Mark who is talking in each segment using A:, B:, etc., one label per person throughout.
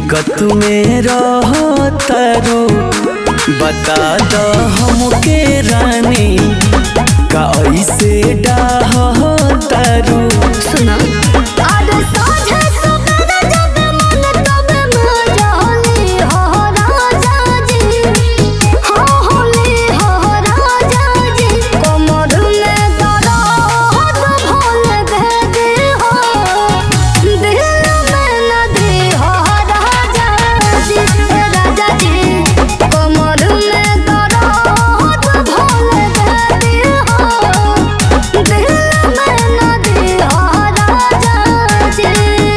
A: दिक्कत में रह तारू बता द हमके रानी का ऐसे डाह तारू
B: सुना अरे साझे सवेरे जब मन तब मजाली हो राजा जी हो होली हो राजा जी कमर में दर्द भोल भेदी हो दिल में नदी हो राजा जी राजा जी कमर में दर्द भोल भेदी हो दिल में नदी हो राजा जी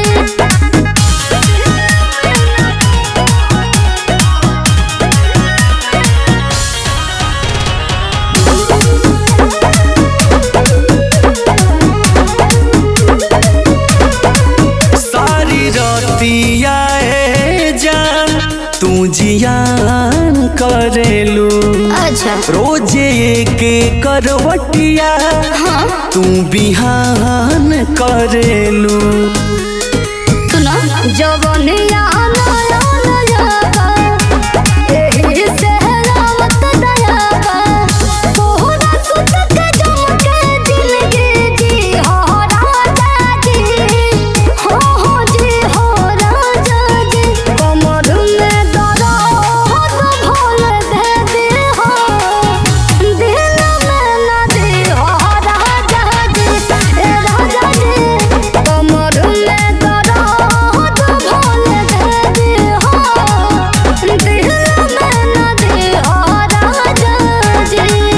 A: सारी रतिया ए जान तू जियान करेलू
B: अच्छा
A: रोजे के करवटिया तू बिहान करेलू
B: सुना जवनिया नया नया एही से रावत दया तोहरा सुत के जमके जिंदगी जी हो राजा जी हो हो जी हो राजा जी कमर में दर्द भोल दे दे हो दिल में नदी हो राजा जी ए राजा जी कमर में दर्द भोल दे दे हो दिल में नदी हो राजा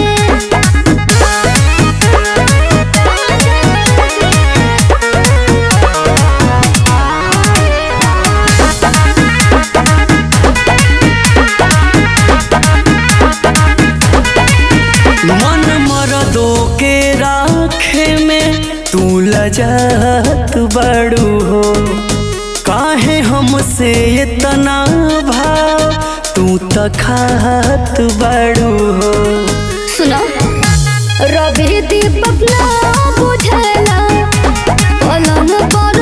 A: मन मरदो के राखे में तू लजत बड़ू हो काहे हमसे इतना भाव तू तखात बड़ू हो
B: सुनो रवि दीपक ना बुझला पलंग पर